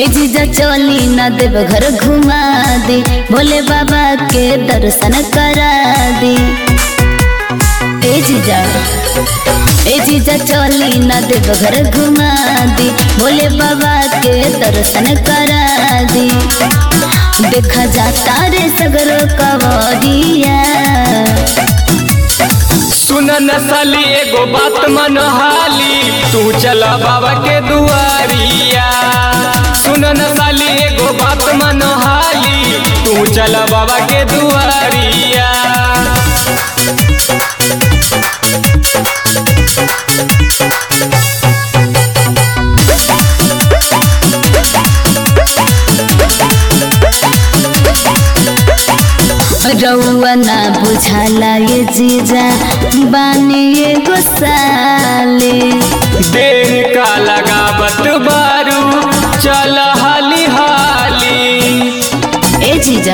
ए जीजा चली ना देव घर घुमा दे भोले बाबा के दर्शन करा दे ए जीजा ए जीजा चली ना देव घर घुमा दे भोले बाबा के दर्शन करा दे देखा जाता रे सगरो कवरिया सुन न साली एगो बात मन हाली तू चल बाबा के दुआरिया सुन न साली एगो बात मन हाली तू चल बाबा के दुआरिया रउआ ना बुझाला ये जीजा बानी ये गोसाले देर का लगावत बारू चल हाली हाली ए जीजा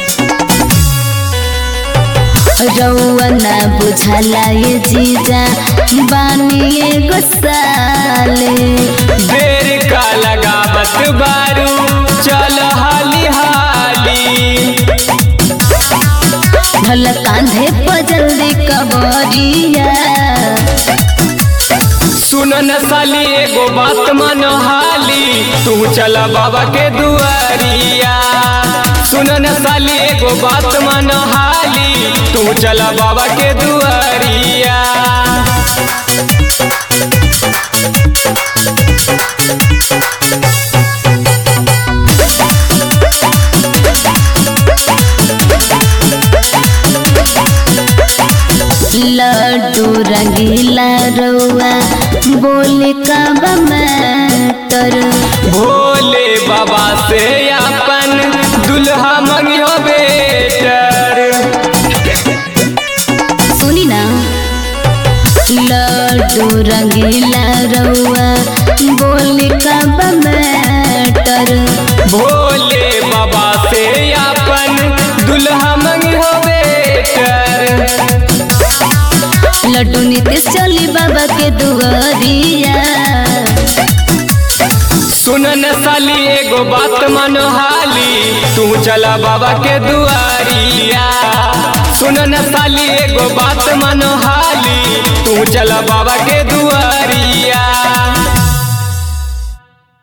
रउआ ना बुझाला ये जीजा बानी ये गोसाले देर का लगावत बारू चल हाली हाली भल कांधे पर जल्दी कबरिया सुन न साली एगो बात मन हाली तू चल बाबा के दुआरिया सुन न साली एगो बात मन हाली तू चल बाबा के दुआरिया लड्डू रंगीला रउआ बोले का बमतर भोले बाबा से अपन दुल्हा मंगियो बेटर सुनी ना लड्डू रंगीला रउआ बोले का बमतर भोले बाबा से अपन दुल्हा मंगियो बेटर लड्डू नीतीश चली बाबा के दुआरिया सुन न साली एगो बात मन हाली तू चला बाबा के दुआरिया सुन न साली एगो बात मन हाली तू चला बाबा के दुआरिया